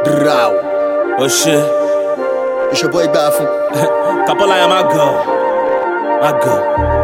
Drow. Oh shit. It's your boy Bafu. Kapola, yeah, my girl. My girl.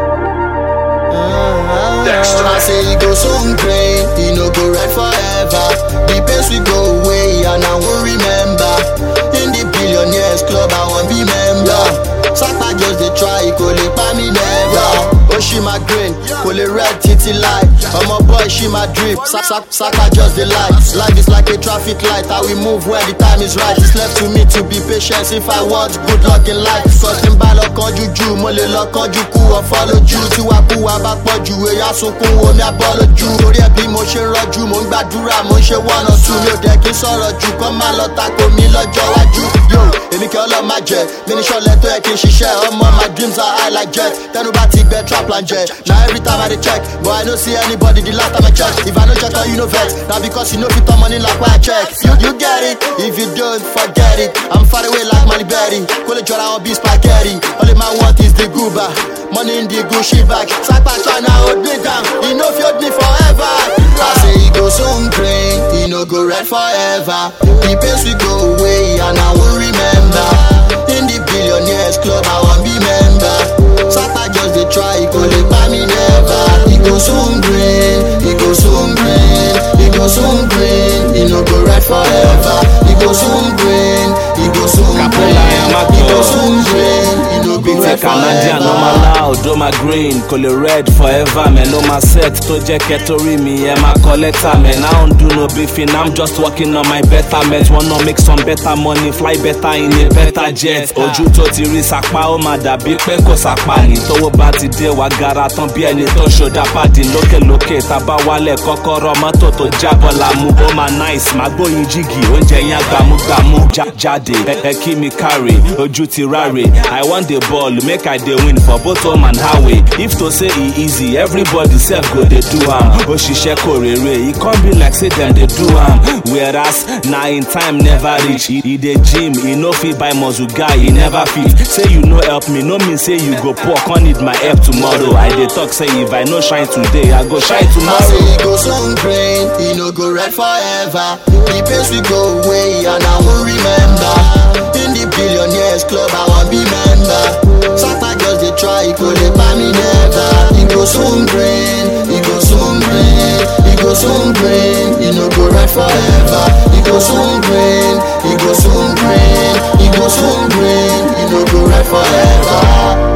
I say he go soon great, he no go right forever. The pace we go away and I won't remember. In the billionaires club, I won't be member. Sapa just dey try, kò lè pa mí never. Ó ṣì máa green, kò lè red títí láì. Ọmọ boy ṣì máa drip, Sa- sa- Sapa just dey lie. Life is like a traffic light, I will move when the time is right. It's left to me to be patient if I want good luck in life. Cause tí n bá lọ kánjú jù, mo lè lọ kánjú kú ọ̀fọ́ lójú. Tí wàá kú wa bá pọ̀ jù, èyí á sunkún omi àbọ̀ lójú. Torí ẹ̀ bí mo ṣe ń rọ́jú, mo ń gbàdúrà, mo ń ṣe one or two. Mi ò dẹ̀ kí n sọ̀rọ̀ jù, kọ́ máa lọ tako mi lọ́jọ́ iwájú. Yo, èmi kẹ́ ọlọ́ máa jẹ, mi ní ṣọlẹ̀ tó yẹ kí n ṣiṣẹ́. Ọmọ my dreams are high like jet. Tẹnu bá ti gbẹ trap plan jẹ. Na every time I dey check, but I no see anybody the last time I check. If I no check on you no vex, na because you no fit turn money like why I check. You, you get it, if you don't forget it. I'm far away like Mali Berry. Kó lè jọra wọn bí spaghetti. All my want is the goober. Money in the Gucci bag. Sapa China hold me down. He no fit hold me forever. I say he go soon grain, he no go red forever. The pace we go away and I won't remember. In the billionaires club, I won't be member. Sapa just dey try, he go lè pa me never. He go soon green, he go soon green, he go soon green, he no go red forever. He go soon green, he go soon Kapola, green, I'm a he go girl. soon green, he no go Big red tech Canadian, no forever. ma loud, oh my green, kò lè red forever, man, no ma set tó jẹ́ kẹ́tọ́rí mi, ẹ máa kọ lẹ́tà, man, I don't do no beefing, I'm just working on my betterment, wanna make some better money, fly better in a better jet, ojú tó ti rí sapa, ó máa dàbí pé kò sapa ní, tówó bá ti dé wa gara tán bí ẹni tó ṣòdà pàdé lókèlókè, tábà wálẹ̀ kọ́kọ́rọ́ mọ́tò tó jábọ̀ la mú, ó máa nice, máa gbóyin jígì, oúnjẹ yẹn gbàmúgbàmú, Já- jáde, ẹ ẹ kí mi carry, ojú ti ráre, I want the ball, make I dey win for both home and highway. If to say e easy, everybody sef go dey do am. Òṣìṣẹ́ kò rere, e come be like say dem dey do am. Whereas na im time never reach, e e dey gym, e no fit buy muscle guy, e never fit. Say you no help me, no mean say you go poor, come need my help tomorrow. I dey talk say if I no shine today, I go shine I say tomorrow. he go soon green, he no go red forever. The pace we go away and I won't remember. In the billionaires club, I won't be member. Sapa just dey try, he go lè pa me never. He go soon green, he go soon green, he go soon green, he no go red forever. He go soon green, he go soon green, he go soon green, he no go red forever.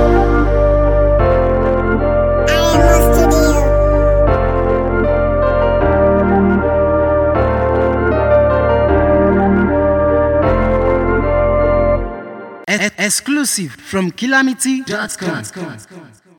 E- exclusive from calamity.com.